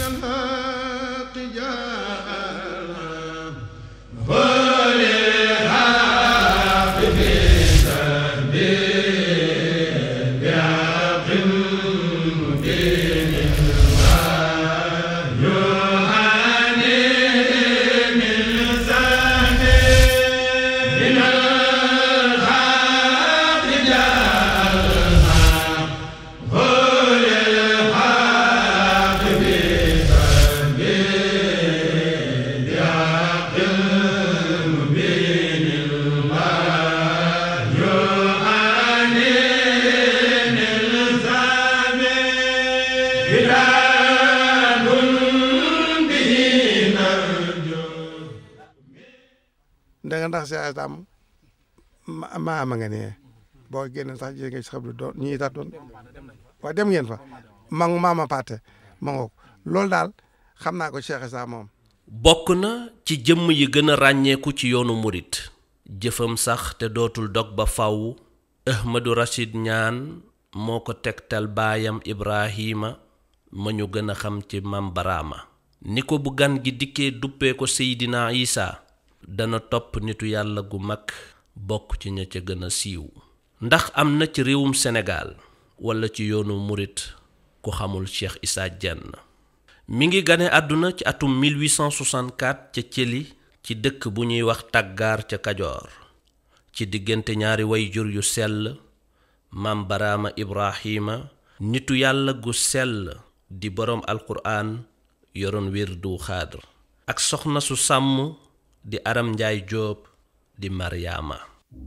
ndanga ndax si tam ma ma nga ne boo génne sax jigéen nga si xam ne doon ñii tax doon waaye dem ngeen fa ma maama Paate ma ngoog loolu daal xam naa ko Cheikh Issa moom. bokk na ci jëmm yi gën a ràññeeku ci yoonu murit jëfam sax te dootul dog ba faw Ahmadu Rashid ñaan moo ko tegtal baayam Ibrahima ma ñu gën a xam ci Mam Baraama ni ko bu gan gi dikkee duppee ko Seydina Isa dana topp nitu yàlla gu mag bokk ci ña ca gën a siiw ndax am na ci réewum Sénégal walla ci yoonu murit ku xamul Cheikh Issa Diène mi ngi gane àdduna ci atum 1864 ca Cëli ci dëkk bu ñuy wax tàggaar ca Kajoor ci diggante ñaari wayjur yu sell maam Baraama Ibrahima nitu yàlla gu sell di boroom alquraan yoroon wirdu xaadr ak soxna su sàmm di aram njaay jóob di maryaama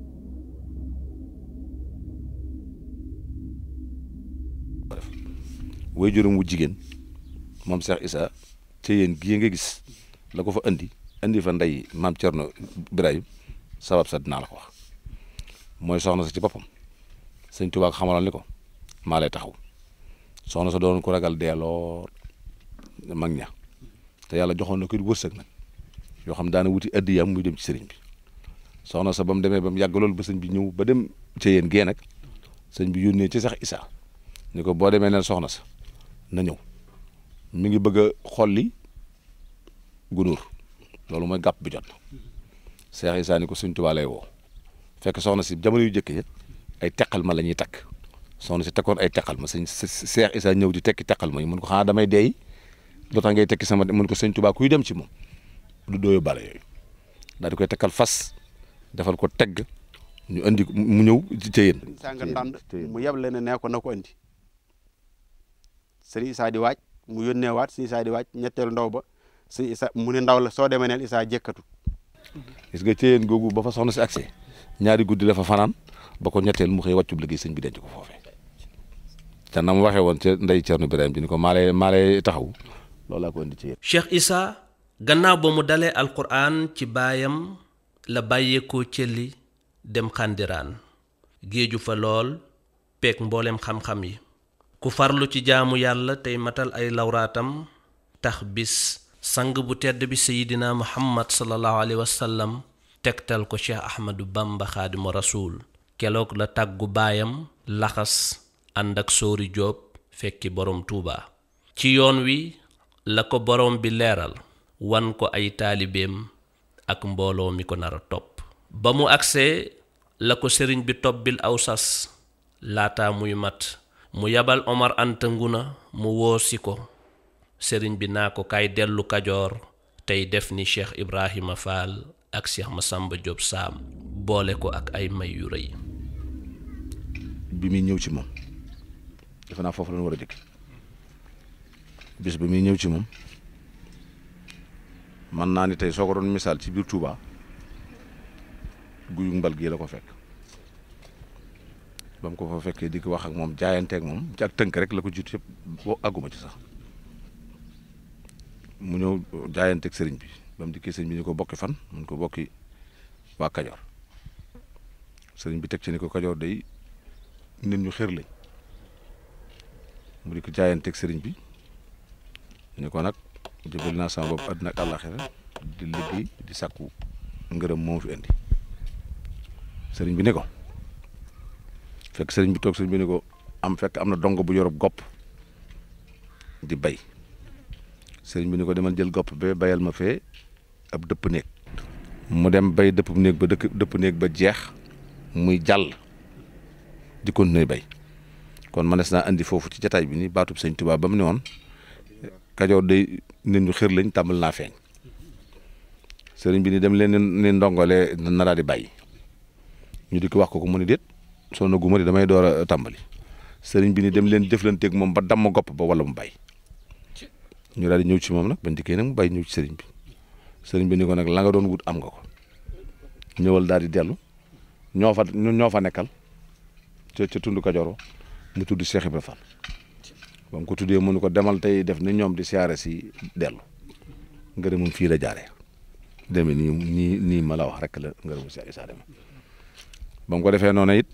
way juróom wu jigéen moom Cheikh Issa ca yéen gii nga gis la ko fa indi indi fa ndey maam Cerno Birahim sabab sa dinaa la ko wax mooy soxna sa ci boppam sëñ Tuubaa xamaloon ni ko maa lay taxaw soxna sa doon ko ragal dee lool mag ña te yàlla joxoon na ko wërsëg nag yoo xam daana wuti addi yam muy dem ci sëriñ bi soxna sa ba mu demee ba mu yàgg loolu ba sëñ bi ñëw ba dem ca yéen gee nag sëñ bi yónnee ci Cheikh Issa ni ko boo demee neen soxna sa na ñëw mi ngi bëgg a xolli gunóor loolu mooy gàpp bi jot na Cheikh Issa ni ko sëñ Tuubaa lay woo fekk soxna si jamono yu jëkk ya ay teqal ma la ñuy takk soxna si tekkoon ay teqal ma sëñ Cheikh Issa ñëw di tekki teqal ma yi mun ko xanaa damay deey lu tax ngay tekki sama mun ko sëñ Tuubaa kuy dem ci moom du dooyu bale yooyu daal di koy tekkal fas defal ko tegg ñu andi mu ñëw ci yéen sanga ndànd mu yeb leen ne ko na ko andi sëñ Issa di waaj mu yónnee waat sëñ Issa di waaj ñetteelu ndaw ba sëñ Issa mu ne ndaw la soo demee neel Issa jëkkatu gis nga ci yéen googu ba fa soxna si accès ñaari guddi la fa fanaan ba ko ñetteel mu xëy wàccub liggéey sëñ bi denc ko foofee te na mu waxee woon ca ndey Cerno Birahim bi ni ko maa lay maa lay taxaw loolu laa ko indi ci yéen Cheikh Issa gannaaw ba mu dalee alquraan ci baayam la bàyyeekoo cëlli dem xàndiraan géeju fa lool peeg mboolem xam-xam yi ku farlu ci jaamu yàlla tey matal ay lawraatam tax bis sang bu tedd bi sayidina muhammad sallallahu alayhi wa sallam tegtal ko cheikh ahmadu bamba xaadimu rasuul keloog la tàggu baayam laxas ànd ak sóori jóob fekki borom tuuba ci yoon wi la ko borom bi leeral wan ko ay taalibeem ak mbooloo mi ko nar a topp ba mu agsee la ko sëriñ bi tobbil aw sas laata muy mat mu yabal Omar Anta Nguna mu woosi ko sëriñ bi naa ko kay dellu kajoor tey def ni Cheikh Ibrahima Fall ak Cheikh Massamba Diop Sam boole ko ak ay may yu rëy bi muy ñëw ci moom defe naa foofu la ñu war a jëkk bis bi muy ñëw ci moom man naa ni tey soo ko doon misaal ci biir Touba guyu mbal gii la ko fekk ba mu ko fa fekkee di ko wax ak moom jaayanteeg moom ci ak tënk rek la ko jiitu yëpp boo àgguma ci sax mu ñëw jaayanteeg sëriñ bi ba mu dikkee sëriñ bi ni ko bokki fan mun ko bokki waa Kajoor sëriñ bi teg ci ni ko Kajoor day nit ñu xër lañ mu di ko jaayanteeg sëriñ bi ni ko nag jëbal naa sama bopp àddina ak àllaaxira di liggéey di sàkku ngërëm moom fi indi sëriñ bi ni ko fekk sëriñ bi toog sëriñ bi ni ko am fekk am na dongo bu yorob gopp di bay sëriñ bi ni ko demal jël gopp ba bayal ma fee ab dëpp néeg mu dem bay dëpp néeg ba dëkk dëpp néeg ba jeex muy jàll di continuer bay kon manes naa andi foofu ci jataay bi ni baatub sëñ Tuubaa ba mu ne woon kajoor day nit ñu xër lañ tàmbal naa feeñ sëriñ bi ni dem leen ni ndongole na daal di bàyyi ñu di ko wax ko ko mu ni déet soo na guma di damay door a tàmbali sëriñ bi ni dem leen jëflanteeg moom ba damm gopp ba wala mu bàyyi ñu daal di ñëw ci moom nag bañ dikkee nag mu bàyyi ñëw ci sëriñ bi sëriñ bi ni ko nag la nga doon wut am nga ko ñëwal daal di dellu ñoo fa ñoo fa nekkal ca ca tund Kajoor mu tudd Cheikh Ibra Fall ba mu ko tuddee mu ni ko demal tey def ni ñoom di siyaare si dellu ngërëmum fii la jaaree demee nii nii nii ma la wax rek la ngërëmu Cheikh Issa demee ba mu ko defee noonu it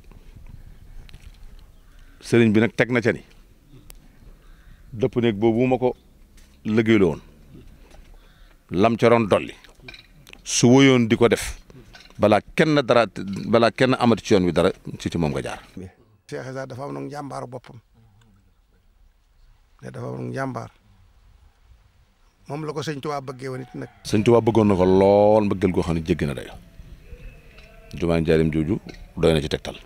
sëriñ bi nag teg na ca ni dëpp néeg boobu ma ko liggéeyloo woon lam ca doon dolli su woyoon di ko def balaa kenn dara balaa kenn amati ci yoon wi dara ci ci moom nga jaar. Cheikh Issa dafa am nag njàmbaaru boppam ne dafa am nag njàmbaar moom la ko sëñ Tuubaa bëggee woon it nag. sëñ Tuubaa bëggoon na ko lool mbëggal goo xam ne jéggi na dayo jumaa njaarim jooju doy na ci tegtal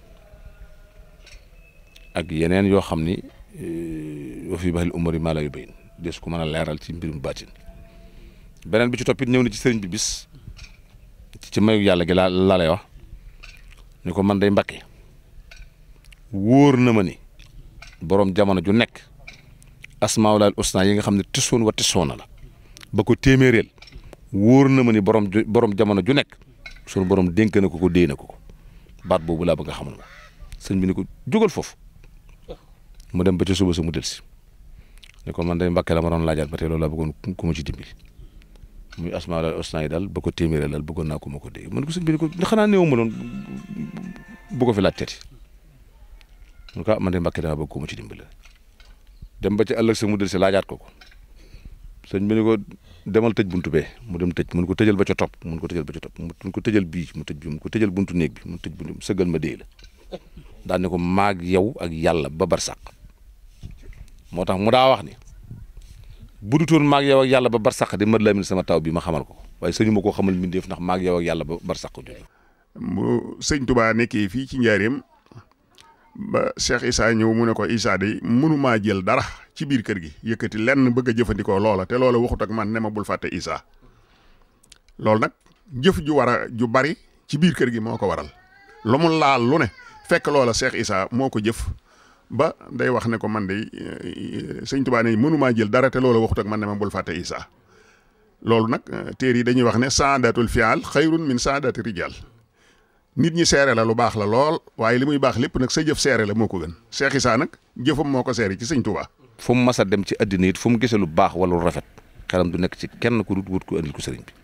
ak yeneen yoo xam ni wa fi baxil umari maa la yu bayin des ko mën a leeral ci mbirum baatin beneen bi ci toppit ñëw na ci sëriñ bi bis ci mayu yàlla gi laa laa lay wax ni ko man day mbakke wóor na ma ni borom jamono ju nekk asmaawulaal usna yi nga xam ne tisoon wa tisoona la ba ko téeméereel wóor na ma ni borom borom jamono ju nekk sunu borom dénk na ko ko déy na ko ko baat boobu laa bëgg nga xamal ma sëñ bi ni ko jógal foofu mu dem ba ca suba sa mu delsi ni ko man day mbakke la ma doon laajaat ba tey loolu laa bëggoon ku ma ci dimbali muy asmaawulaal usna yi daal ba ko téeméereel daal bëggoon naa ko ma ko déy man ko sëñ bi ni ko xanaa néew ma doon bu ko fi laaj teeti mun ko man de Mbàkke dama bëgg ko mu ci dimbale dem ba ci ëllëg sa mu del si laajaat ko ko sëñ bi ni ko demal tëj buntu bee mu dem tëj mun ko tëjal ba ca topp mun ko tëjal ba ca topp mun ko tëjal bii mu tëj bi mun ko tëjal buntu néeg bi mu tëj buntu sëggal ma dee la daan ne ko maag yow ak yàlla ba bar sàq moo tax mu daa wax ni bu dutoon maag yow ak yàlla ba bar sàq di mën la min sama taw bi ma xamal ko waaye sëñu ma koo xamal mbindeef ndax maag yow ak yàlla ba bar sàq jooju bu sëñ Tuubaa nekkee fii ci njaareem ba Cheikh Issa ñëw mu ne ko Issa de mënumaa jël dara ci biir kër gi yëkkati lenn bëgg a jëfandikoo loola te loola waxut ak man ne ma bul fàtte Issa loolu nag jëf ju war a ju bari ci biir kër gi moo ko waral lu mu laal lu ne fekk loola Cheikh Issa moo ko jëf ba day wax ne ko man de sëñ Tuubaa ne mënumaa jël dara te loola waxut ak man ne ma bul fàtte Issa loolu nag téer yi dañuy wax ne saadatul fial xayrun min saadati rijal nit ñi seere la lu baax la lool waaye li muy baax lépp nag sa jëf seere la moo ko gën Cheikh Issa nag jëfam moo ko seere ci sëñ Touba. fu mu mas a dem ci àddina it fu mu gisee lu baax wala lu rafet xelam du nekk ci kenn ku dut wut ko andil ko sëriñ bi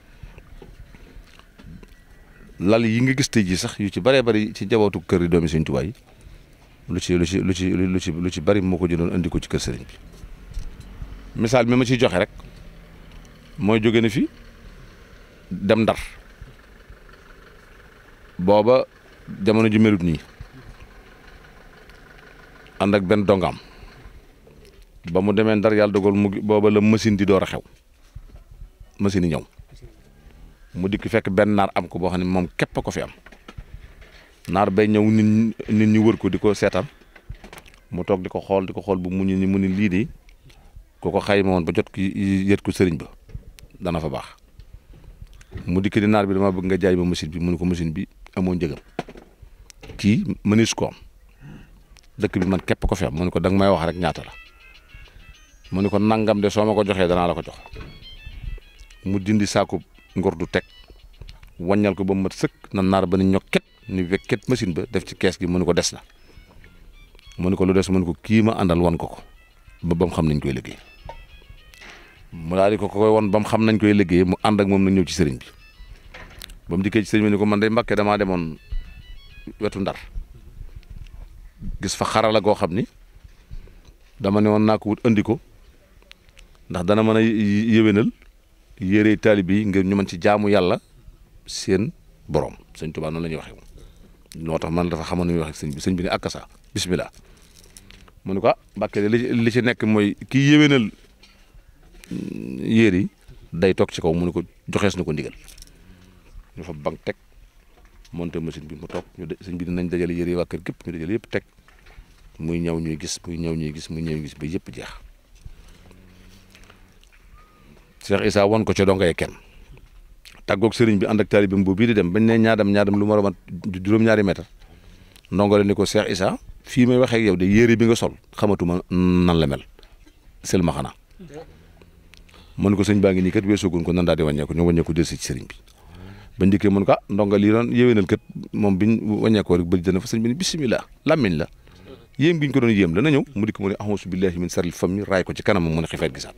lal yi nga gis tey jii sax yu ci bëree bëri ci jabootu kër yi doomi sëñ Touba yi lu ci lu ci lu ci lu ci lu ci bëri moo ko jëndoon andi ko ci kër sëriñ bi misaal mi ma ciy joxe rek mooy jóge na fi dem ndar. booba jamono ji melut nii ànd ak benn dongam ba mu demee ndar yàlla dogal mu booba la machine di door a xew machine yi ñëw mu dikk fekk benn naar am ko boo xam ne moom képp a ko fi am naar bay ñëw nit nit ñi wër ko di ko seetaan mu toog di ko xool di ko xool bu mu ñu ni mu ni lii de ku ko xayma woon ba jot ki yët ko sëriñ ba dana fa baax mu dikk di naar bi dama bëgg nga jaay ma machine bi mu ne ko machine bi amoo njëgam kii mënees ko am dëkk bi man képp ko fi am mu ne ko danga may wax rek ñaata la mu ne ko nangam de soo ma ko joxee danaa la ko jox mu dindi saako ngor du teg wàññal ko ba mu mat sëkk na naar ba ni ñokket ni wekket machine ba def ci kees gi mu ne ko des na mu ne ko lu des mu ne ko kii ma àndal wan ko ko ba ba mu xam nañ koy liggéey mu daal di ko koy won ba mu xam nañ koy liggéey mu ànd ak moom na ñëw ci sëriñ bi ba mu dikkee ci sëriñ bi ni ko man day Mbàkke damaa demoon wetu ndar gis fa xarala goo xam ni dama ne woon naa ko wut andi ko ndax dana mën a yéwénal yére taalib yi ngir ñu mën ci jaamu yàlla seen borom sëñ Tuubaa noonu la ñuy waxee moo tax man dafa xamoon nu ñuy waxee sëñ bi sëñ bi ne akasa bismillah mu ne ko ah Mbàkke li li ci nekk mooy kii yéwénal yére yi day toog ci kaw mu ne ko joxees na ko ndigal ñu fa bank teg monté machine bi mu toog ñu de sëñ bi dinañ dajale yére yi waa kër gépp ñu dajale yëpp teg muy ñëw ñuy gis muy ñëw ñuy gis muy ñëw ñuy gis ba yëpp jeex Cheikh Issa won ko ca dongay kenn tàggoog sëriñ bi ànd ak taalibeem boobu bii di dem bañ ne ñaadam ñaadam lu ma mat juróom-ñaari mètre ndongo la ni ko Cheikh Issa fii may waxee ak yow de yére bi nga sol xamatuma nan la mel sëlma xanaa mën ko sëñ baa ngi nii kat weesoogun ko nan daal di wàññeeku ñu wàññeeku del si ci sëriñ bi bañ dikkee mën ko ah ndonga lii doon yéwénal kat moom biñ wàññeekoo rek bëj dana fa sëñ bi ni bisimilah làmmiñ la yéem gi ñu ko doon yéem dana ñëw mu dikk mu ne ahousu billahi min saril fam mi raay ko ci kanamam mu ne xifeet gisaat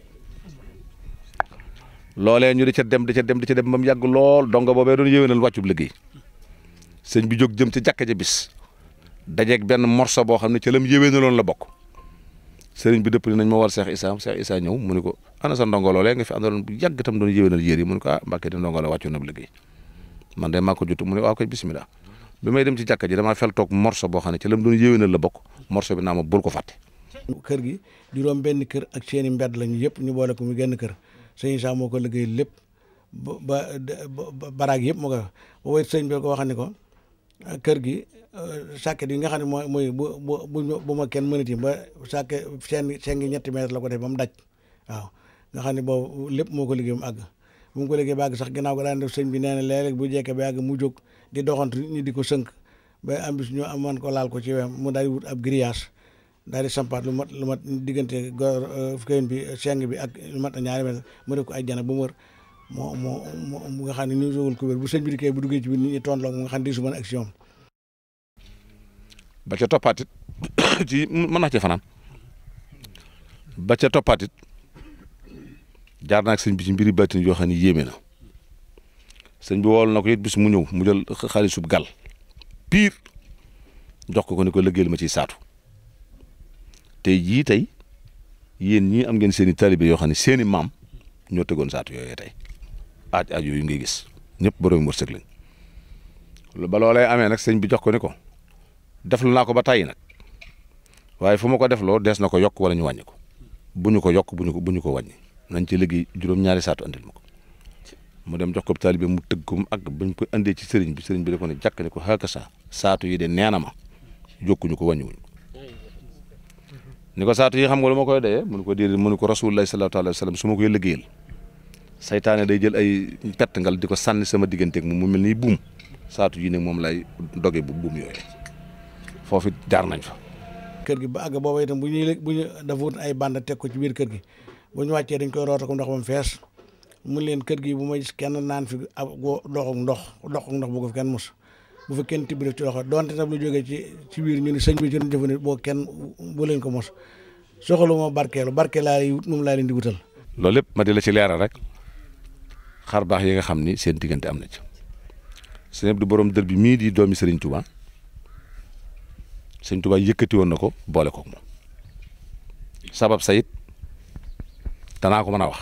loolee ñu di ca dem di ca dem di ca dem ba mu yàgg lool donga boobee doon yéwénal wàccub liggéey sëñ bi jóg jëm ca jàkka ja bis dajeeg benn morso boo xam ne ca lam yéwénaloon la bokk sëriñ bi dëpp ni nañ ma war Cheikh Issa Cheikh Issa ñëw mu ne ko ana sa ndongo loolee nga fi àndaloon bu yàgg tam doon yéwénal yéer yi mu ne ko ah mbàkke di ndongo la wàccu na liggéey man de maa ko jot mu ne waaw koy bisimilah bi may dem ci jàkka ji damaa fel toog morso boo xam ne ca lam doon yéwénal la bokk morso bi naa ma bul ko fàtte kër gi juróom benn kër ak seeni mbedd lañu yëpp ñu boole ko mu genn kër sëñ Issa moo ko liggéey lépp ba ba baraag yëpp moo ko boobu sëñ bi ko wax ne ko kër gi sàkket yi nga xam ne mooy mooy bu bu bu ma kenn mënati ba sàkket seen seen ngi ñetti mètre la ko def ba mu daj waaw nga xam ne boobu lépp moo ko liggéey mu àgg bu mu ko liggéey ba àgg sax ginnaaw ko daan def sëñ bi nee na léeg-léeg bu jekkee ba àgg mu jóg di doxantu ñu di ko sënk ba am bis ñu amoon ko laal ko ci wem mu daal di wut ab grillage daal di sampaat lu mat lu mat diggante góor këyin bi seng bi ak lu mat ñaari mètre mu def ko ay jana ba mu wër moo moo moo nga xam ne ni sowul ko wér bu sëñ bi dikkee bu duggee ci biir nit ñi tontloo nga xam ne di su mën action ba ca toppaatit ci mën naa ci fanaan ba ca toppaatit jaar naa ak sëñ bi ci mbiri bàttin yoo xam ne yéeme na sëñ bi wool na ko it bis mu ñëw mu jël xaalisub gal piir jox ko ko ni ko liggéeyal ma ciy saatu tey jii tey yéen ñii am ngeen seen i taalibe yoo xam ne seen i maam ñoo tegoon saatu yooyee tey aaj aaj yooyu ngay gis ñëpp borom wërsëg lañ ba loolee amee nag sëñ bi jox ko ni ko deflu naa ko ba tàyyi nag waaye fu ma ko defloo dees na ko yokk wala ñu wàññi ko bu ñu ko yokk bu ñu ko bu ñu ko wàññi nañ ci liggéey juróom-ñaari saatu andil ma ko mu dem jox ko taalibe mu tëgg ko mu àgg bañ ko andee ci sëriñ bi sëriñ bi da ko ne jàkk ne ko xaaka sa saatu yi de nee na ma yokkuñu ko wàññiwuñu ko ni ko saatu yi xam nga lu ma koy dee mënu ko déedéet mënu ko rasulullah sallallahu alayhi wa sallam su ma koy liggéeyal saytaane day jël ay pett ngal di ko sànni sama digganteeg moom mu mel ni buum saatu yi nag moom lay doge bu buum yooyu foofu jaar nañ fa. kër gi ba àgg booba itam bu ñuy bu ñu dafa wut ay bande teg ko ci biir kër gi bu ñu wàccee dañ koy roota ko ndox ba mu fees mun leen kër gi bu ma gis kenn naan fi ab doxuk ndox doxuk ndox bu ko fi kenn mos bu fa kenn tibb def ci loxo donte tam lu jógee ci ci biir ñu ni sëñ bi ci doon jëfandikoo boo kenn bu leen ko mos soxalu ma barkeelu barke laa wut moom laa leen di wutal. loolu lépp ma di la ci leeral rek xar baax yi nga xam ni seen diggante am na ci sëñ Abdou borom dër bi mii di doomi Serigne Touba. sëñ Tuubaa yëkkati woon na ko boole ko moom sabab sayit danaa ko mën a wax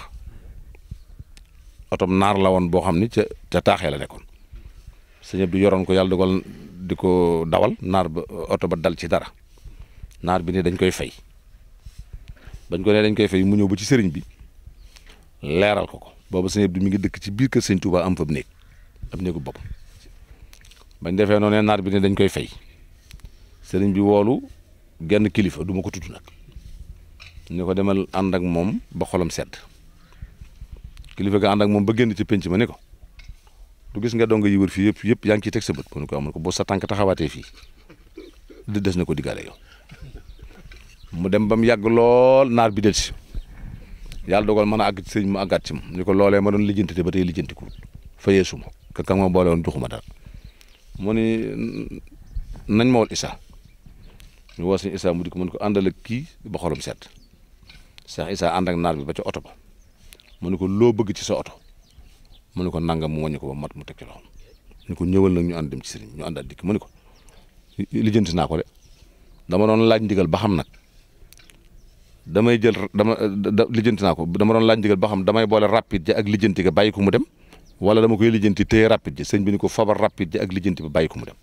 otom naar la woon boo xam ni ca ca taaxee la nekkoon sëñ Abdu yoroon ko yàlla dogal di ko dawal naar ba oto ba dal ci dara naar bi ne dañ koy fay bañ ko ne dañ koy fay mu ñëw ba ci sëriñ bi leeral ko ko boobu sëñ Abdu mi ngi dëkk ci biir kër sëñ Tuubaa am fa néeg am néegu bopp bañ defee noonu naar bi ne dañ koy fay sëriñ bi woolu genn kilifa du ma ko tudd nag ñu ko demal ànd ak moom ba xolam sedd kilifa ga ànd ak moom ba génn ci penc ma ne ko du gis nga donga yi wër fii yëpp yëpp yaa ngi ciy teg sa bët mu ne ko amul ko boo sa tànk taxawaatee fii di des na ko diggaale yow mu dem ba mu yàgg lool naar bi del si yàlla dogal mën a àgg ci sëriñ mu àggaat ci moom ni ko loolee ma doon lijjanti te ba tey lijjanti ko fayee suma ka ka ma boole woon joxuma dara mu ni nañ ma wol Issa ñu woo sëñ Issa mu di ko mën ko àndal ak kii ba xolam sedd Cheikh Issa ànd ak naar bi ba ca oto ba mu ne ko loo bëgg ci sa oto mu ne ko nangam mu wàññi ko ba mat mu teg ci loxoom ni ko ñëwal nag ñu ànd dem ci sëriñ ñu àndal dikk mu ne ko lijjanti naa ko de dama doon laaj ndigal ba xam nag damay jël dama lijjanti naa ko dama doon laaj ndigal ba xam damay boole rapide ja ak lijjanti ga bàyyi ko mu dem wala dama koy lijjanti téye rapide ja sëñ bi ni ko fabar rapide ja ak lijjanti ba bàyyi ko mu dem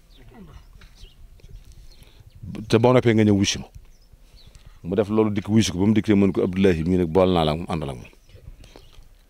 te boo noppee nga ñëw wusi ma mu def loolu dikk wusi ko ba mu dikkee mën ko Abdoulahi mii nag bool naa la mu àndal ak moom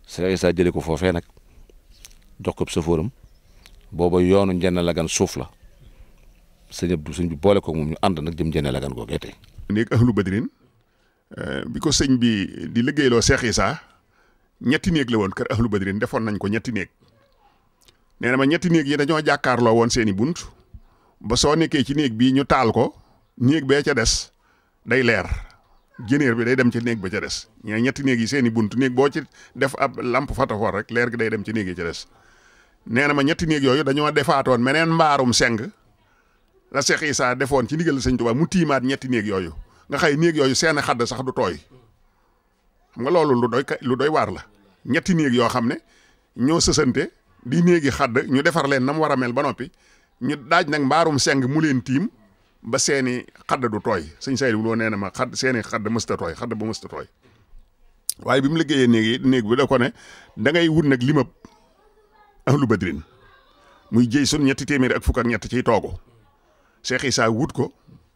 Cheikh Issa jëlee ko foofee nag jox ko safóoram booba yoonu njenne lagan suuf la sëñ Abdou sëñ bi boole ko moom ñu ànd nag jëm njenne lagan googee tey néeg ahlu badrin bi ko sëñ bi di liggéeyloo Cheikh Issa ñetti néeg la woon kër ahlu badrin defoon nañ ko ñetti néeg nee na ma ñetti néeg yi dañoo jàkkaarloo woon seeni bunt ba soo nekkee ci néeg bii ñu taal ko néeg bee ca des day leer jëneer bi day dem ci néeg ba ca des ñee ñetti néeg yi seeni bunt néeg boo ci def ab lampe fatafoor rek leer gi day dem ci néeg yi ca des nee na ma ñetti néeg yooyu dañoo defaatoon meneen mbaarum seng la Cheikh Issa defoon ci ndigal sëñ Tuubaa mu tiimaat ñetti néeg yooyu nga xay néeg yooyu seen xadd sax du tooy xam nga loolu lu doy lu doy waar la ñetti néeg yoo xam ne ñoo sësante di néegi xadd ñu defar leen na mu war a mel ba noppi ñu daaj nag mbaarum seng mu leen tiim ba seeni xadd du tooy sëñ Saydu loo nee na ma xadd seeni xadd mësta tooy xadd ba mësta tooy waaye bi mu liggéeyee néeg yi néeg bi da ko ne da ngay wut nag limab ahlu badrin muy jëy sun ñetti téeméeri ak fukk ak ñett ciy toogu Cheikh Issa wut ko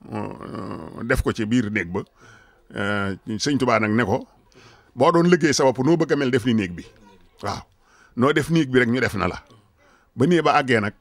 def ko ci biir néeg ba sëñ Tuubaa nag ne ko boo doon liggéey sa bopp noo bëgg a mel def ni néeg bi waaw noo def néeg bi rek ñu def na la ba néeg ba àggee nag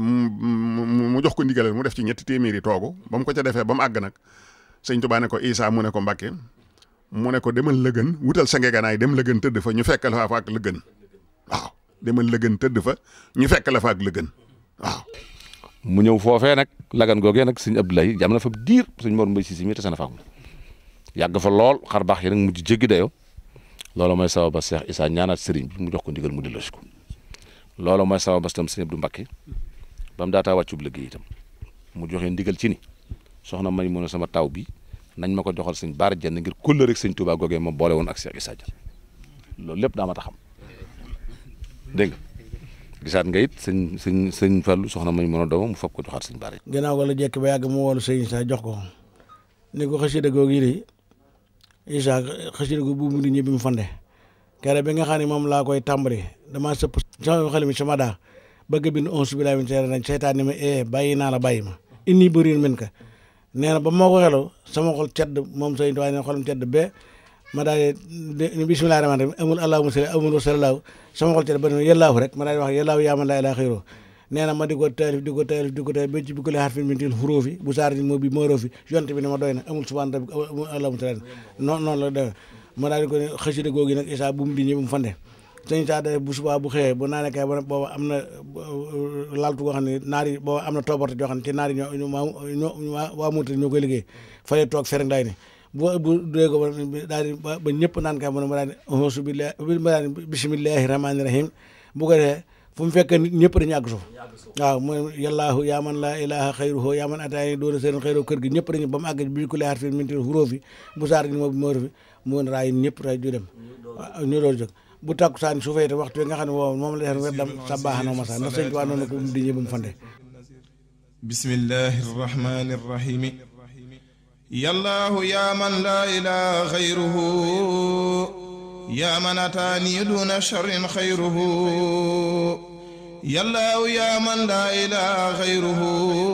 mu jox ko ndigalal mu def ci ñetti téeméeri toogu ba mu ko ca defee ba mu àgg nag sëñ Tuubaa ne ko Issa mu ne ko Mbàkke mu ne ko demal lëgën wutal sa ngeganaay dem lëgën tëdd fa ñu fekk la fa ak lëgën waaw demal lëgën tëdd fa ñu fekk la fa ak lëgën waaw. mu ñëw foofee nag lagan googee nag sëñ Abdoulaye jam na fa diir sëñ Mor Mbay si si mi tase na fa yàgg fa lool xar baax yi nag mujj jéggi dayoo loolu mooy sababa Cheikh Issa ñaanaat sëriñ bi mu jox ko ndigal mu delloosi ko loolu mooy sababa itam sëñ Abdou Mbakke ba mu daataa wàccub liggéey itam mu joxe ndigal ci ni soxna may mun a sama taw bi nañ ma ko joxal sëñ Baara Jenn ngir kóllëre rek sëñ Touba googee ma boole woon ak Cheikh Issa Diagne loolu lépp daa ma taxam dégg nga gisaat nga it sëñ sëñ sëñ Fallou soxna may mun a doomam mu foog ko joxaat sëñ Baara gannaaw ko la jekk ba yàgg mu woolu sëñ Issa jox ko ni ko xasida googu yi de Issa xasida googu bu mu di ñëbbi mu fande kere bi nga xam ne moom laa koy tàmbali damaa sëpp sama xel mi sama daa bëgg bind onze bi laa min seera nañ seytaan ni ma eh bàyyi naa la bàyyi ma inni bëriin min ka nee na ba moo ko xeloo sama xol cedd moom sëñ waaye ne xolam cedd ba ma daal di bisimilah rahmaan rahim amul allahumma salli amul wasalaahu sama xol cedd ba ne yàllaahu rek ma daal di wax yàllaahu yaa man laa ilaaha xayroo nee na ma di ko taalif di ko taalif di ko taalif ba ci bi ko lee xarfin min til xuróofi bu saar moo bi moo roofi yonte bi ne ma doy na amul subhaan rabbi amul allahumma salli noonu noonu la demee ma daal di ko ne xasida googi nag Issa bu mu di ñëw mu fande sëñ Issa day bu subaa bu xëyee bu naanee kay ba booba am na laltu goo xam ne naar yi booba am na toobarte joo xam ne ci naar yi ñoo ñoo waa Mauritanie ñoo koy liggéey fa lay toog fereng day ne bu bu dee ko daal di ba ñëpp naan kay ma daal di auzu billahi ma daal di bismillahi rahmaani rahim bu ko defee fu mu fekk nit ñëpp dañu àgg suuf waaw mooy yàllaahu yaa man laa ilaha xayruhu yaa man ataani doona seen xayru kër gi ñëpp dañu ba mu àgg bi ku leexat fi minti xuróofi bu saar gi moo bi moo fi mu woon raay ñëpp ray ju dem ñu doon jóg bu takku saan su fayte waxtu bi nga xam ne woo moom la def weddam sa baaxanoo masa ndax sëñ Tuubaa noonu ko di ñëw ba mu fande bismillahi rrahmani rrahimi yallaahu yaa man laa ilaha xayruhu yaa man ataani duna sharrin xayruhu yallaahu yaa man laa ilaaha xayruhu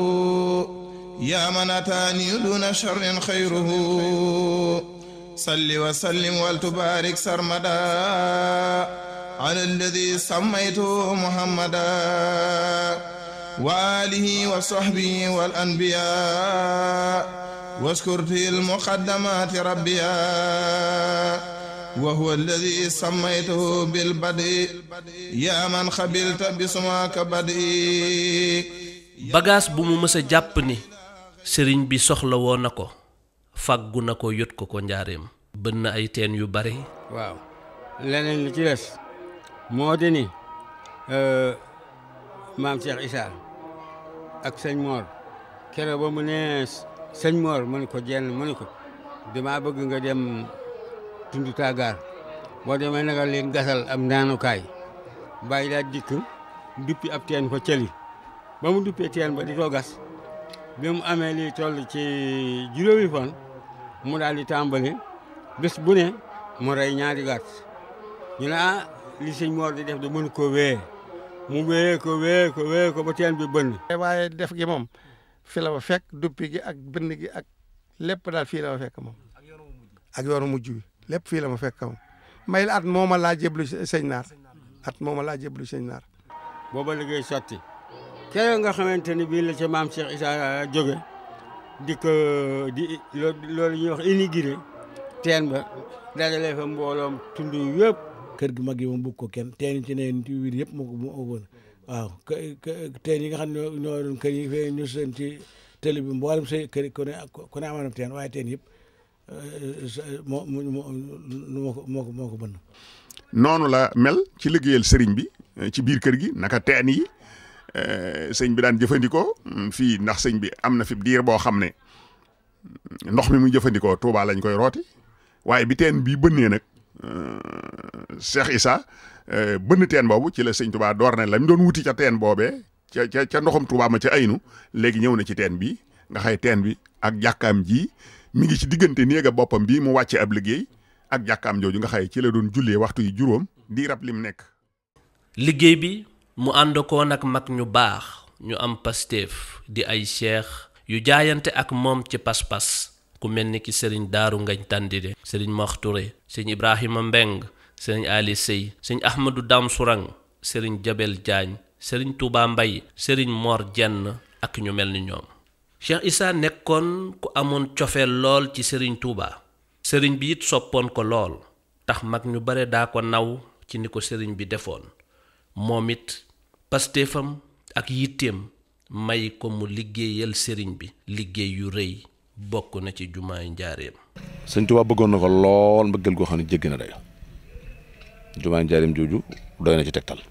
yaa man ataani duna sharrin xayruhu salli wa sallim wal tubaarik sarmada ala alladi sammaytu muhammada wa alihi wa sahbihi wal anbiya waskurti al muqaddamati rabbiya وهو الذي سميته بالبدء يا من خبلت بسماك بدء bagaas bu mu mës a jàpp ni sëriñ bi soxla woo na ko fàggu na ko yot ko ko njaareem bën na ay teen yu bari waaw leneen li ci des moo di ni maam Cheikh Issa ak sëñ Mor keroog ba mu ne sëñ Mor mu ne ko jenn mu ne ko damaa bëgg nga dem tundu taagaar boo demee nanga leen gasal am naanukaay bàyyi daal dikk duppi ab teen ko cëli ba mu duppee teen ba di ko gas bi mu amee li toll ci juróomi fan mu daal di tàmbali bés bu ne mu rey ñaari gàtt ñu ne ah li sëñ Mor di def da mënu ko wee mu wee ko wee ko wee ko ba teen bi bënn waaye def gi moom fi la ma fekk duppi gi ak bënn gi ak lépp daal fii la ma fekk moom ak yoonu mujj bi lépp fii la ma fekk moom may la at mooma laa jéblu sëñ naar at mooma laa jéblu sëñ naar booba liggéey sotti keroog nga xamante ni bii la ca maam Cheikh Issa jóge di ko di loolu ñuy wax inauguré teen ba dajale fa mbooloom tund yëpp kër gi mag yi moom bëgg ko kenn teen ci neen ci wiir yëpp moo ko moo woon waaw teen yi nga xam ne ñoo doon kër yi fee ñu seen ci télé bi mboolem say kër ku ne ku ne amoon na teen waaye teen yëpp moo moo moo ko moo ko moo ko bënn noonu la mel ci liggéeyal sëriñ bi ci biir kër gi naka teen yi sëñ bi daan jëfandikoo fii ndax sëñ bi am na fi diir boo xam ne ndox mi muy jëfandikoo Touba lañ koy rooti waaye bi teen bii bënnee nag Cheikh Issa bënn teen boobu ci la sëñ Touba door na la mu doon wuti ca teen boobee ca ca ca ndoxum Touba ma ca aynu léegi ñëw na ci teen bi nga xay teen bi ak jàkkaam ji mi ngi ci diggante néega boppam bii mu wàcce ab liggéey ak jàkkaam jooju nga xay ci la doon jullee waxtu yu juróom di rab lim nekk. liggéey bi mu ànd ko nag mag ñu baax ñu am pasteef di ay cheikh yu jaayante ak moom ci pas-pas ku mel ni ki sëriñ daaru ngañ tàndide sëriñ maxture sëriñ ibrahima mbeng sëriñ ali sëy sëriñ ahmadu dam surang sëriñ jabel jaañ sëriñ tuuba mbay sëriñ mor jenn ak ñu mel ni ñoom cheikh isa nekkoon ku amoon cofeel lool ci sëriñ tuuba sëriñ bi it soppoon ko lool tax mag ñu bare daa ko naw ci ni ko sëriñ bi defoon moom it pastéefam ak yitteem may ko mu liggéeyal sëriñ bi liggéey yu rëy bokk na ci jumaay njaareem sëñ Tuubaa bëggoon na ko lool mbëggal goo xam ne jéggi na day jumaay njaareem jooju doy na ci tegtal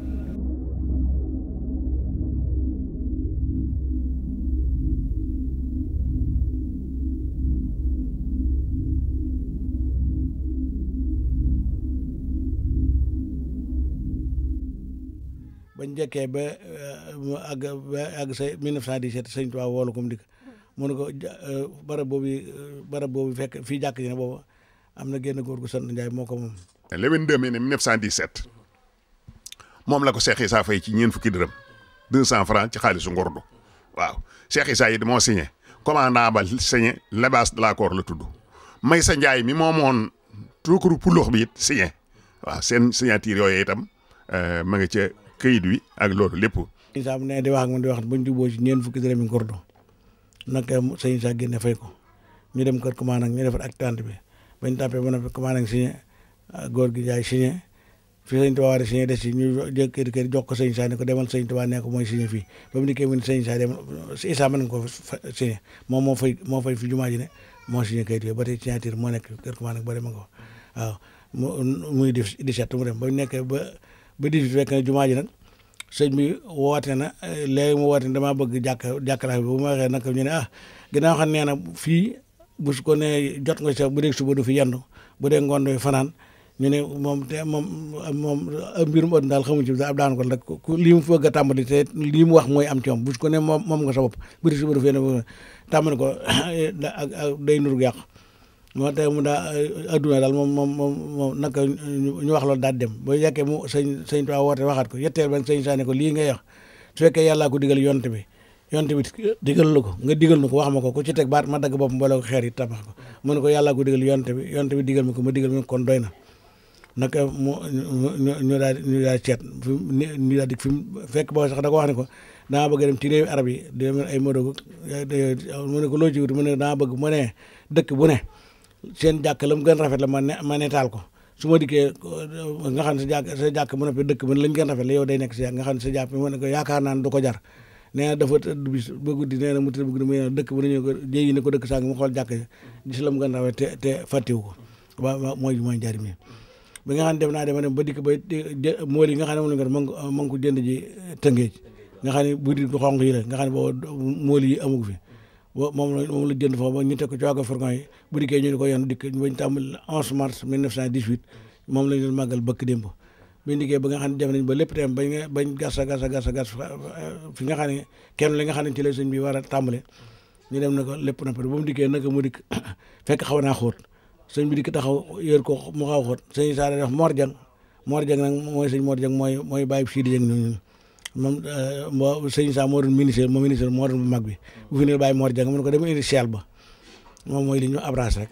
bañ njëkkee ba mu àgg ba àgg sa 1917 sëñ Tuubaa woolu ko mu dikk mu ne ko barab boobu barab boobu fekk fii jàkk ji ne boobu am na génn góor gu sant Njaay moo ko moom. le 22 mai 1917 moom la ko Cheikh Issa fay ci ñeent fukki dërëm 200 francs ci xaalisu ngordu waaw Cheikh Issa yi moo signé commandant ba signé Lebas de l'accord la tudd may sa Njaay mi moomoon tuukuru puloox bi it signé waaw seen signature yooyu itam ma nga ca këyit wi ak loolu lépp. sëñ Issa mu ne di wax ak man di wax buñ juboo ci ñeent fukki dërëm yi ngordu nag sëñ Issa génne fay ko ñu dem kër commandant ñu defar ak tante bi bañ tàppee ba noppi commandant signé góor gi jaay signé fi sëñ Tuubaa war a signé des ci ñu jël kër kër jox ko sëñ Issa ne ko demal sëñ Tuubaa ne ko mooy signé fii ba mu dikkee mu ne sëñ Issa demal Issa mën nga ko signé moom moo fay moo fay fi jumaa ji ne moo signé kayit yooyu ba tey signature moo nekk kër commandant ba dem nga ko waaw mu muy def 17 mu dem ba nekkee ba ba 18 fekk na jumaa ji nag sëñ bi woote na léegi mu woote ne damaa bëgg jàkk jàkkalaay bi bu ma waxee nag ñu ne ah ginnaaw xam nee na fii bu su ko ne jot nga sax bu dee suba du fi yendu bu dee ngoon du fanaan ñu ne moom te moom moom mbirum ëtt daal xamuñ ci ab daan ko rek ku lii mu bëgg a tàmbali te lii mu wax mooy am ci moom bu su ko ne moom moom nga sa bopp bu dee suba du fi yendu tàmbali ko ak day nuru yàq moo tax mu daa adduna daal moom moom moom moom naka ñu wax loolu daal dem ba yekkee mu sëñ sëñ Tuubaa woote waxaat ko yetteel ba sëñ Issa ne ko lii ngay wax su fekkee yàllaa ko digal yonte bi yonte bi digal la ko nga digal na ko wax ma ko ku ci teg baat ma dagg bopp boole ko xeer yi tabax ko mu ne ko yàllaa ko digal yonte bi yonte bi digal ma ko ma digal ma kon doy na naka mu ñu daal ñu daal ceet fi ñu daal di fi fekk boo sax da ko wax ne ko dama bëgg dem ci réewi arab yi di ay Maroc mu ne ko loo ci wut mu ne dama bëgg mu ne dëkk bu ne seen jàkk la mu gën rafet la ma ne ma netaal ko su ma dikkee nga xam ne sa jàkk sa jàkk mu ne dëkk ba lañ gën rafet la yow day nekk si jàkk nga xam ne sa jàkk mu ne ko yaakaar naa ne du ko jar nee na dafa tëdd bis ba guddi nee na mu tëdd ba guddi mu ne dëkk ba nañu ko jéyi ne ko dëkk sàng mu xool jàkk gis la mu gën rafet te te fàttiwu ko waa mooy mooy njariñ mi bi nga xam ne dem naa dem dem ba dikk ba mool yi nga xam ne moom la nga ma ngi ko jënd ji tëngeej nga xam ne buddi ko xonq yi la nga xam ne booba mool yi amugu fi moom la moom la jënd foofu ba ñu teg ko ci waago fourgon yi bu dikkee ñu ne ko yoon dikk bañ tàmbali 11 mars 1918 moom lañ doon màggal bëkk démb biñ dikkee ba nga xam ne dem nañ ba lépp tem bañ bañ gas a gas a gas a gas fi nga xam ne kenn li nga xam ne ci la sëñ bi war a tàmbale ñu dem na ko lépp na pare ba mu dikkee naka mu dikk fekk xaw naa xóot sëñ bi dikk taxaw yër ko mu xaw xóot sëñ Issa def Mor Dieng Mor Dieng nag mooy sëñ Mor Dieng mooy mooy bàyyi Sidi Dieng ñooñu moom moo sëñ Issa moo doon ministre moo ministre moo doon bu mag bi bu fi ne bàyyi Mor Dieng mu ne ko dem indi seel ba moom mooy li ñu abrage rek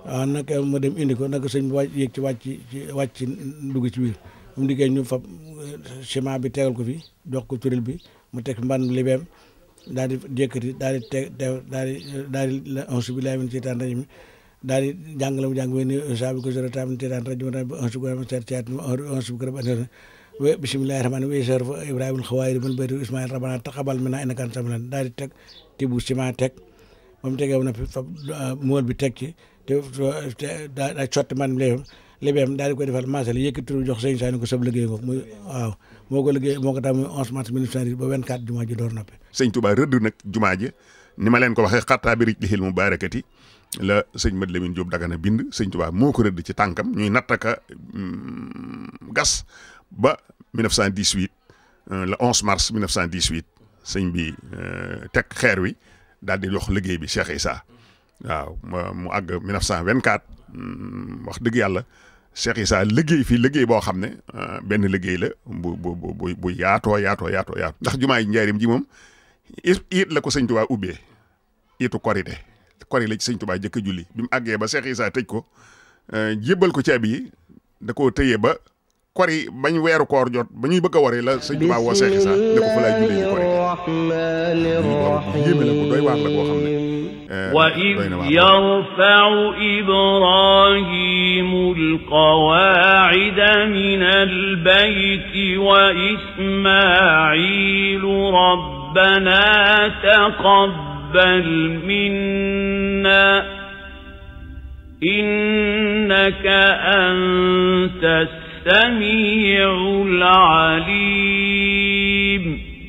waaw naka ma dem indi ko naka sëñ bi wàcc yéeg ci wàcc ci wàcc ci dugg ci biir mu diggee ñu fab ciment bi tegal ko fi jox ko turel bi mu teg mban libeem daal di jékkati daal di teg daal di daal di la onsu bi laa min seytaan rajim daal di jàng la mu jàng we ni sa bi ko zoro tam seytaan rajim ba onsu bi ko seet seet onsu bi ko rab we bismillahi rahmani wa sar fa ibrahima xawaayir min bayti ismail rabbana taqabal minna innaka anta samiul daal di teg tibu ciment teg ba mu tegee na fi fab mool bi teg ci te daa daa sotti man léegi léegi daal di koy defal maasal yëkkati turu jox sëñ Saani ko sab liggéey ko muy waaw moo ko liggéey moo ko tax muy 11 mars 1910 ba 24 jumaa ji door noppi. sëñ Touba rëdd nag jumaa ji ni ma leen ko waxee xattaa bi rij mu baarakati la sëñ Mad Lamine Diop Dagana bind sëñ Touba moo ko rëdd ci tànkam ñuy nattaka gas ba 1918 le 11 mars 1918 sëñ bi teg xeer wi daal di jox liggéey bi Cheikh Issa waaw mu àgg 1924 wax dëgg yàlla Cheikh Issa liggéey fii liggéey boo xam ne benn liggéey la bu bu bu bu yaatoo yaatoo yaatoo yaatoo ndax jumaa yi njaarim ji moom it it la ko sëñ Touba ubbee itu korite kori la ci sëñ Touba jëkk julli bi mu àggee ba Cheikh Issa tëj ko jébbal ko caabi yi da koo tëyee ba kori bañ weeru koor jot ba ñuy bëgg a waree la sëñ Touba woo Cheikh Issa ne ko fa laay jullee ñu korite yéeme la ko doy waar la koo xam ne وإذ يرفع إبراهيم القواعد من البيت وإسماعيل ربنا تقبل منا إنك أنت السميع العليم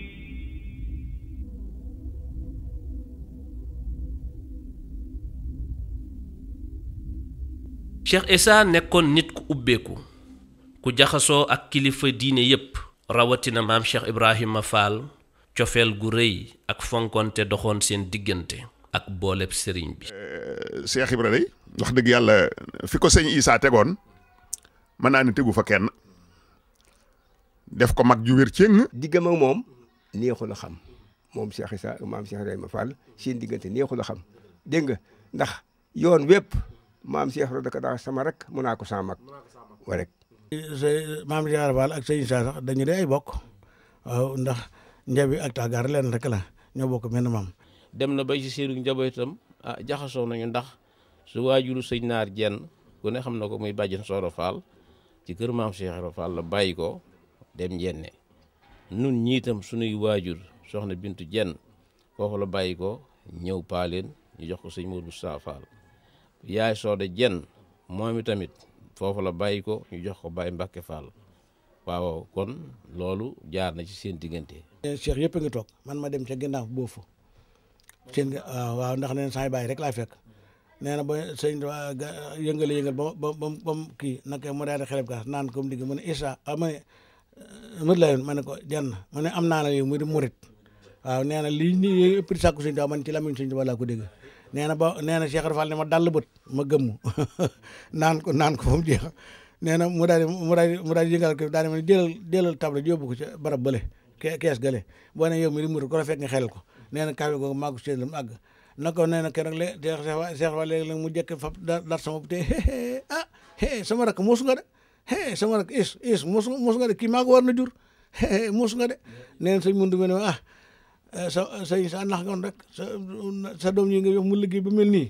Cheikh Issa nekkoon nit ku ubbeeku ku jaxasoo ak kilifa diine yépp rawatina maam Cheikh Ibrahima Fall cofeel gu rëy ak fonkonte doxoon seen diggante ak booleb sëriñ bi Cheikh Ibra day wax dëgg yàlla fi ko sëñ Issa tegoon mën naa ne tegu fa kenn def ko mag ju wér cëng diggam ak moom neexul a xam moom Cheikh Issa maam Cheikh Ibrahima Fall seen diggante neexul a xam dégg nga ndax yoon wépp maam Cheikh Ibra daka daa sama rek mun naa ko sama mag wa rek maam Cheikh Ibra Fall ak sëñ Issa sax dañu dee ay bokk waaw ndax njabi ak tàggaar leen rek la ñoo bokk menn maam dem na ba ci seenu njabootam ah jaxasoo nañu ndax su waajuru sëñ naar jenn ku ne xam na ko muy bàjjen Sooro Fall ci kër maam Cheikh Ibra Fall la bàyyi ko dem njenne nun ñiitam sunuy waajur soxna bintu jenn foofu la bàyyi ko ñëw paaleen ñu jox ko sëñ Modou Sa Fall yaay sooda jenn moom i tamit foofu la bàyyi ko ñu jox ko Baye Mbacke Fall waaw kon loolu jaar na ci seen diggante. Cheikh yëpp a ngi toog man ma dem ca ginnaaw boofu seen waaw waaw ndax nee na saa bàyyi rek laa fekk nee na ba sëñ yëngale yëngal ba ba ba ba kii naka mu daal di xeleb kaas naan ko mu digg mu ne Issa ah ma ne mët la yoon ma ne ko jenn ma ne am naa la yow mu di murit waaw nee na lii nii yëpp di sàkku sëñ Tuubaa man ci lamiñ sëñ Tuubaa laa ko dégg nee na ba nee na Cheikh Fall ne ma dall bët ma gëmmu naan ko naan ko fa mu jeex nee na mu daal di mu daal di mu daal di yëngal ko daal di ma ne jëlal jëlal table yóbbu ko ca barab bële kees gële boo ne yow mi di murit ko la fekk nga xelal ko nee na kawe googu màggu seen la mu àgg na ko nee na keroog lé Cheikh Fall léegi la mu jëkk fa dar sama te ah sama rakk muusu nga de sama rakk is is muusu muusu nga de kii maa ko war na jur muusu nga de nee na sëñ mundu me ne ah sa sëñ sa nax ngoon rek sa sa doom yi nga yox mu liggéey ba mel nii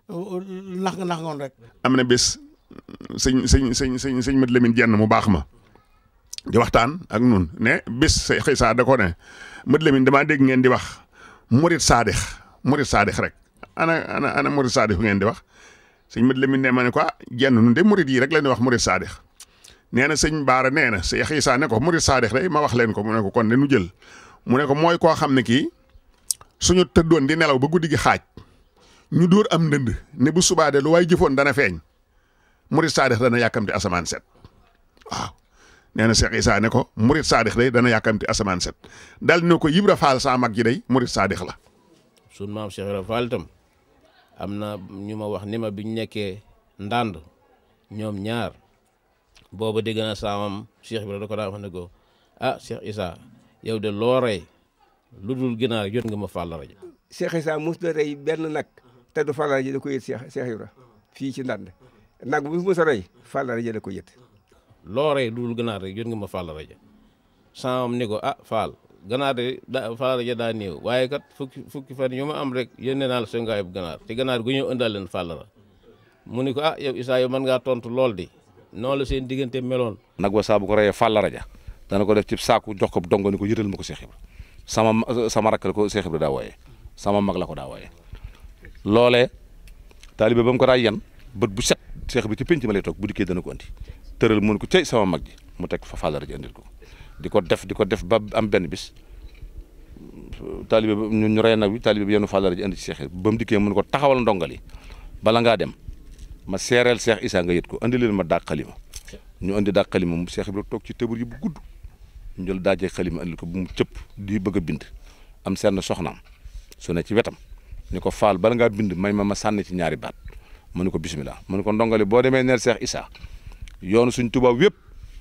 nax nga nax ngoon rek am na bés sëñ sëñ sëñ sëñ sëñ Mat Lamine jenn mu baax ma di waxtaan ak nun ne bés sa xëy saa da ko ne Mat Lamine damaa dégg ngeen di wax murit saadix murit saadix rek ana ana ana murit saadix ngeen di wax sëñ Mat Lamine ne ma ne ko ah jenn nun de murit yi rek la ñuy wax murit saadix nee na sëñ Baara nee na sa xëy saa ne ko murit saadix day ma wax leen ko mu ne ko kon de nu jël mu ne ko mooy koo xam ne kii suñu tëddoon di nelaw ba guddi gi xaaj ñu dóor am ndënd ne bu subaa de lu waay jëfoon dana feeñ murit saadix dana yàkkamti asamaan set waaw nee na Cheikh Issa ne ko murit saadix day dana yàkkamti asamaan set dal ne ko Ibra Fall saa mag ji day murit saadix la. sun maam Cheikh Ibra Fall itam am na ñu ma wax ni ma biñ nekkee ndànd ñoom ñaar booba dégg na saamam Cheikh Ibra da ko daa wax ne ko ah Cheikh Issa yow de loo rey lu dul ginaar jot nga ma Fall rajo. Cheikh Issa mos na rey benn nag te du Fall rajo da ko yët Cheikh Cheikh Ibra fii ci ndand nag bu mos a rey Fall rajo la ko yët loo rey dul ganaar rek jot nga ma Fall rajo samam ni ko ah Fall ganaar de da Fall rajo daa néew waaye kat fukki fukki fan yu ma am rek yónnee naa la sa ngaayub ganaar te ganaar gu ñëw ëndal leen Fall ra mu ni ko ah yow Issa yow mën ngaa tontu lool di noonu la seen diggante meloon nag wa saa bu ko reyee Fall rajo dana ko def ci saaku jox ko dongo ni ko yëtal ma ko Cheikh Ibra sama sama rakk la ko Cheikh Ibra daa wooyee sama mag la ko daa wooyee loolee taalibe ba mu ko daa yan bët bu set Cheikh bi ci penc ma lay toog bu dikkee dana ko andi tëral mun ko cey sama mag ji mu teg fa Fall rajo andil ko di ko def di ko def ba am benn bis taalibe ba ñu ñu rey nag bi taalibe bi yenn Fall rajo andi ci Cheikh ba mu dikkee mun ko taxawal ndongali bala ngaa dem ma seereel Cheikh Issa nga yët ko andi leen ma daag xalima ñu andi daag xalima mu Cheikh Ibra toog ci tëbur yi bu gudd ñu jël daajee xalima andil ko bu mu cëpp di bëgg a bind am seen soxnaam su ne ci wetam ni ko Fall bala ngaa bind may ma ma sànni ci ñaari baat mu ne ko bismillah mu ne ko ndongali boo demee neel Cheikh Issa yoonu suñ tubaab yëpp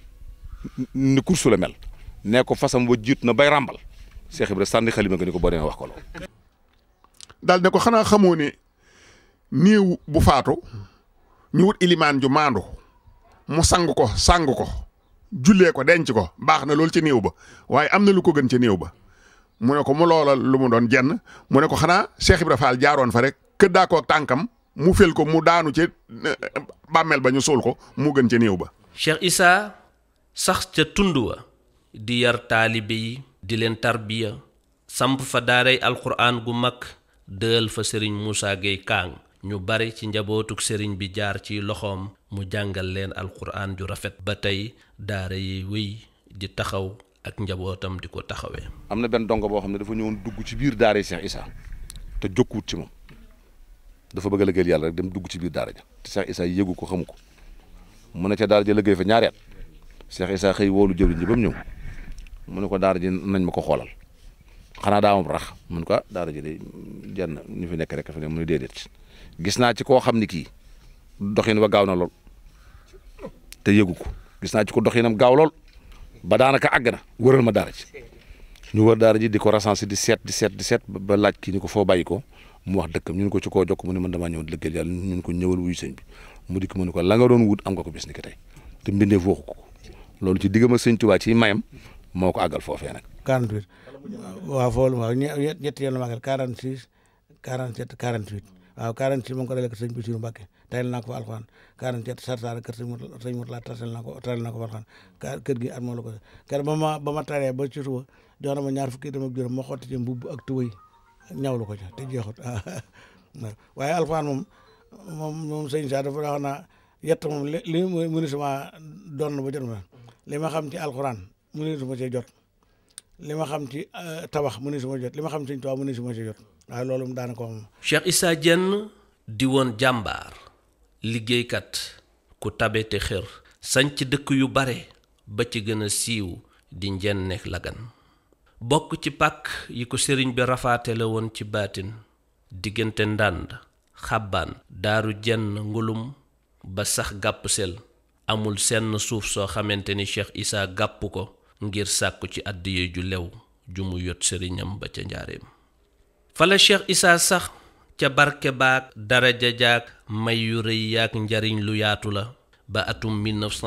ni kursu la mel nee ko fasam wa jiit na bay ràmbal Cheikh Ibra sànni xalima nga ni ko boo demee wax ko loolu daal ne ko xanaa xamoo ne néew bu faatu ñu wut ilimaan ju maandu mu sang ko sang ko jullee ko denc ko baax na loolu ci néew ba waaye am na lu ko gën ca néew ba mu ne ko mu loola lu mu doon jenn mu ne ko xanaa Cheikh Ibra Fall jaaroon fa rek këddaa ko ak tànkam mu fel ko mu daanu ci bàmmeel ba ñu suul ko mu gën ca néew ba Cheikh Issa sax ca tund wa di yar taalibe yi di leen tarbiya samp fa daaray alxuraan gu mag dël fa sëriñ Moussa Gueye Kaang ñu bari ci njabootuk sëriñ bi jaar ci loxoom mu jàngal leen alxuraan ju rafet ba tey daara yi wéy di taxaw ak njabootam di ko taxawee. am na benn dongo boo xam ne dafa ñëwoon dugg ci biir daara Cheikh Issa te jokkuwut ci moom dafa bëgg a liggéeyal yàlla rek dem dugg ci biir daara ja te Cheikh Issa yëgu ko xamu ko mu ne ca daara ja liggéey fa ñaari at Cheikh Issa xëy woolu jëwriñ ji ba mu ñëw mu ne ko daara ji nañ ma ko xoolal xanaa daa am rax mun ko daara ji de jenn ñu fi nekk rek fi ne mu ne déedéet gis naa ci koo xam ni kii doxin wa gaaw na lool te yëgu ko gis naa ci ko doxinam gaaw lool ba daanaka àgg na wëral ma daara ji ñu wër daara ji di ko recensé di seet di seet di seet ba laaj kii ni ko foo bàyyi ko mu wax dëkkam ñun ko ci koo jokk mu ne man damaa ñëw di liggéeyal yàlla ñun ko ñëwal wuyu sëñ bi mu dikk mu ne ko la nga doon wut am nga ko bis ni ki tey te mbindeef waxu ko loolu ci diggam ak sëñ Tuubaa ci mayam moo ko àggal foofee nag. 48 waaw foofu waaw ñe ñetti yoon la magal 46 47 48 waaw 46 mu ngi ko dalee ko sëñ Bassirou Mbacké tayal naa ko fa alxuraan 47 Sarsara kër sëñ Mourtala sëñ Mourtala tasal naa ko tayal naa ko fa alxuraan kër gi at moo la ko kër ba ma ba ma taree ba ci suba jox na ma ñaar fukki dama ak juróom ma xotti ci mbubb ak tubéy ñawlu ko ca te jeexut waaye alxuraan moom moom moom sëñ Sa dafa wax naa yett moom li li mu ni sama doon ba jot ma li ma xam ci alxuraan mu ni suma cee jot li ma xam ci tabax mu ni suma jot li ma xam ci Sëñ Tuubaa mu ni suma cee jot waaye loolu mu daanaka moom Cheikh Issa Diène di woon jàmbaar liggéeykat ku tabe te xër sanc dëkk yu bare ba ci gën a siiw di njenne lagan bokk ci pàkk yi ko sëriñ bi rafaatale woon ci baatin diggante ndànd xàbbaan daaru jenn ngulum ba sax gàpp sel amul senn suuf soo xamante ni Cheikh Issa gàpp ko ngir sàkku ci àddiye ju lew ju mu yot sëriñam ba ca njaareem fala Cheikh Issa sax ca barke baak daraja jaak may yu rëy yaak njariñ lu yaatu la ba atum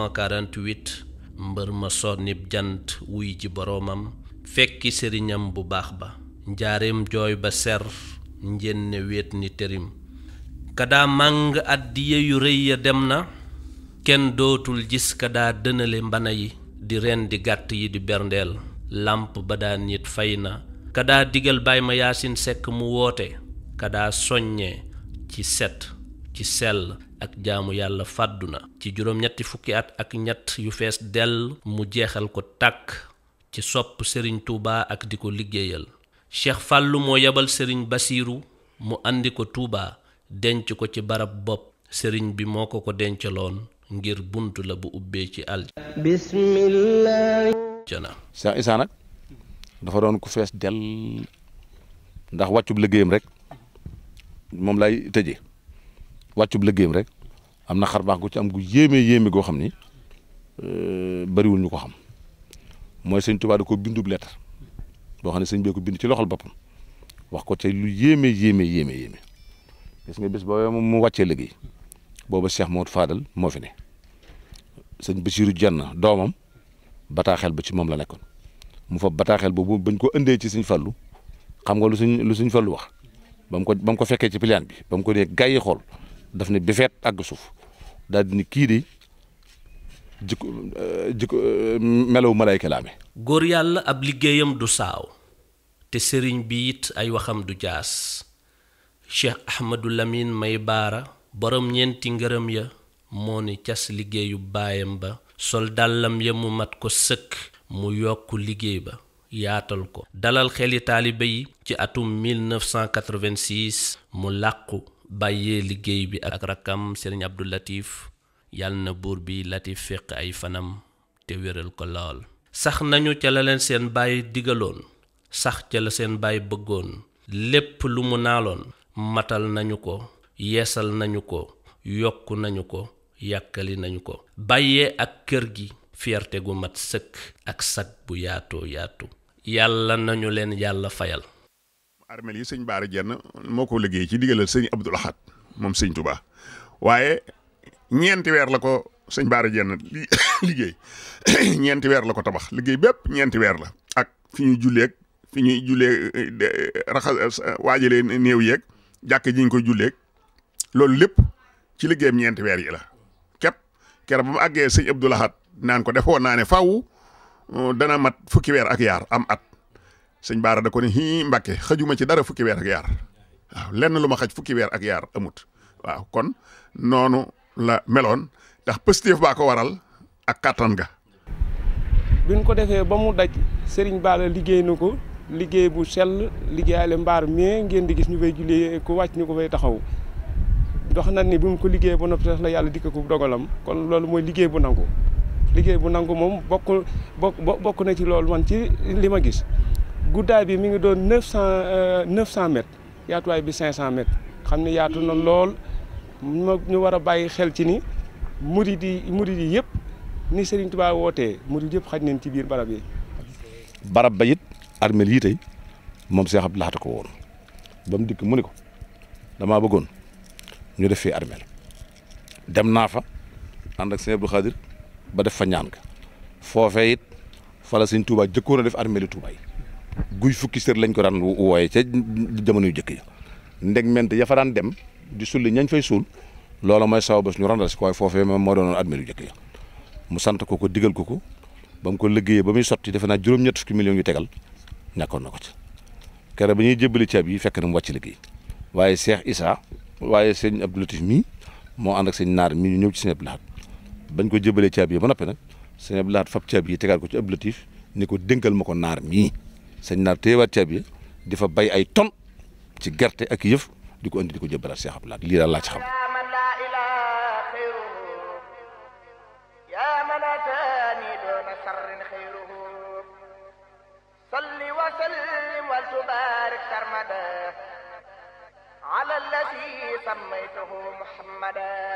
1948 mbër ma sonnib jant wuy ji boroomam fekki sëriñam bu baax ba njaareem jooy ba ser njenne wéet ni tërim kadaa màng àddiye yu rëy ya dem na kenn dootul gis kadaa dënale mbana yi di ren di gàtt yi di berndeel làmp ba daa nit fay na kadaa digal baay ma yaasin sekk mu woote kadaa soññee ci set ci sell ak jaamu yàlla fàddu na ci juróom-ñetti fukki at ak ñett yu fees dell mu jeexal ko tàkk ci sopp sëriñ Touba ak di ko liggéeyal Cheikh Fàllu moo yebal sëriñ Basiiru mu andi ko Touba denc ko ci barab bopp sëriñ bi moo ko ko dencaloon ngir bunt la bu ubbee ci bismillah aljana Cheikh Issa nag dafa doon ku fees dell ndax wàccub liggéeyam rek moom lay tëjee wàccub liggéeyam rek am na xar baax gu ci am gu yéeme yéeme goo xam ni bariwul ñu ko xam mooy sëñ Tuubaa da ko bindub lettre boo xam ne sëñ bee ko bind ci loxol boppam wax ko te lu yéeme yéeme yéeme yéeme gis nga bés boobu mu wàccee liggéey booba Cheikh Modou Fadal moo fi ne sëñ Bassirou Jenn doomam bataaxel ba ci moom la nekkoon mu fa bataaxel boobu bañ ko indee ci sëñ Fallu xam nga lu suñ lu suñ Fallu wax ba mu ko ba mu ko fekkee ci piliyaan bi ba mu ko nee gars yi xool daf ne bifeet àgg suuf daal di ni kii de jikko jikko melaw malayka la amee góor yàlla ab liggéeyam du saaw te sëriñ bi it ay waxam du jaas cheikh ahmadu lamin may baara borom ñeenti ngërëm ya moo ni cas liggéeyu baayam ba sol dàllam ya mu mat ko sëkk mu yokk liggéey ba yaatal ko dalal xeli taalibe yi ci atum 1986 mu làqu bàyyee liggéey bi ak rakkam sëriñ abdu latif yal na buur bi latif féq ay fanam te wéral ko lool sax nañu ca la leen seen baay digaloon sax ca la seen baay bëggoon lépp lu mu naaloon matal nañu ko yeesal nañu ko yokk nañu ko yàkkali nañu ko bàyyee ak kër gi fierté gu mat sëkk ak sag bu yaatoo yaatu yàlla nañu leen yàlla fayal armel yi sëñ Baara Jenn moo ko liggéey ci digalal sëñ Abdul Ahad moom sëñ Touba waaye ñeenti weer la ko sëñ Baara Jenn li liggéey ñeenti weer la ko tabax liggéey bépp ñeenti weer la ak fi ñuy julleeg fi ñuy jullee raxas waajalee néew yeeg jàkk ji ñu koy julleeg loolu lépp ci liggéeyam ñeenti weer yi la képp keroog ba mu àggee sëñ Abdul Ahad naan ko defoon naa ne faaw dana mat fukki weer ak yaar am at sëñ Baara da ko ne hii Mbàkke xajuma ci dara fukki weer ak yaar waaw lenn lu ma xaj fukki weer ak yaar amut waaw kon noonu la meloon ndax pëstéef baa ko waral ak kàttan ga biñ ko defee ba mu daj Serigne Bara liggéey na ko liggéey bu sell liggéeyale mbaar mais ngeen di gis ñu fay jullee ku wàcc ñu ko fay taxaw dox na ni bi mu ko liggéey ba noppi sax la yàlla dikk ko dogalam kon loolu mooy liggéey bu nangu liggéey bu nangu moom bokk bokk bokk na ci loolu man ci li ma gis guddaay bi mi ngi doon neuf cent neuf cent mètres yaatuwaay bi cinq cent mètres xam ne yaatu na lool ñu war a bàyyi xel ci ni murid yi murid yi yëpp ni Serigne Touba wootee murid yëpp xaj nañ ci biir barab yi. barab ba it armel yi tey moom Cheikh Abdou Lahad ko woon ba mu dikk mu ni ko damaa bëggoon ñu def fii armel dem naa fa ànd ak sëñ Abdou Khadir ba def fa ñaan ga foofee it fa la sëñ Touba jëkkoon a def armel yi Touba yi guy fukki sër lañ ko daan wooye ca jamono yu jëkk ya ndeg ment ya fa daan dem di sulli ñañ fay suul loola mooy saw bés ñu randal si ko waaye foofee moom moo doonoon armel yu jëkk ya mu sant ko ko digal ko ko ba mu ko liggéeyee ba muy sotti defe naa juróom-ñett fukki millions yu tegal ñàkkoon na ko ci kere ba ñuy jébbali ceeb yi fekk na mu wàcc liggéey waaye Cheikh Issa waaye sëñ Abdou Latif mii moo ànd ak sëñ naar mii ñu ñëw ci sëñ Abdou Lahad bañ ko jébbalee ceeb yi ba noppi nag sëñ Abdou Lahad fab ceeb yi tegaat ko ci Abdou Latif ni ko dénkal ma ko naar mii sëñ naar téyewaat ceeb yi di fa bay ay ton ci gerte ak yëf di ko indi di ko jébbalaat Cheikh Abdou Lahad lii daal laa ci xam يا من أتاني دون سر خيره صل وسلم وتبارك سرمدا على الذي سميته محمدا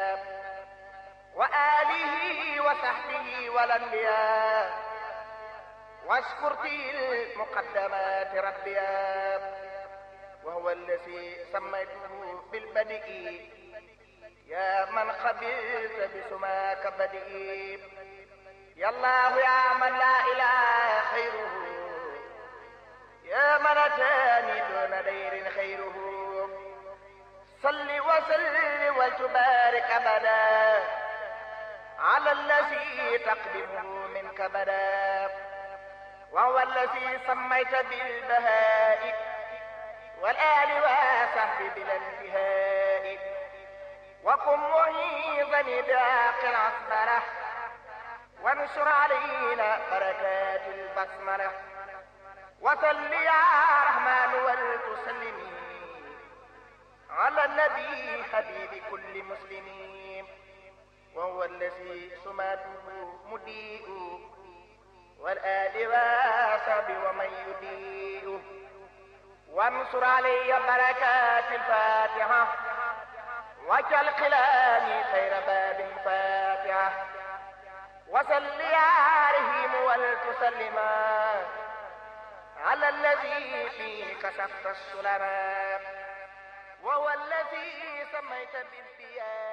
وآله وصحبه والأنبياء واشكر في المقدمات ربيا وهو الذي سميته بالبدء يا من خبرت بسماك بدئ يا الله يا من لا إله خيره يا من أتاني دون دير خيره صل وسلم وتبارك أبدا على الذي تقدمه منك بدا وهو الذي سميت بالبهاء والآل وصحبه بلا انتهاء وقم معيذني بعاق العصبرة وانشر علينا بركات البسملة وصل يا رحمن ولتسلمي على النبي حبيب كل مسلمين وهو الذي سماته مضيء والآل وصحب ومن يضيء وانصر علي بركات الفاتحة واجعل قلامي خير باب فاتحة وصل يا رحيم ولتسلما على الذي فيه كشفت السلما وهو الذي سميت بالديان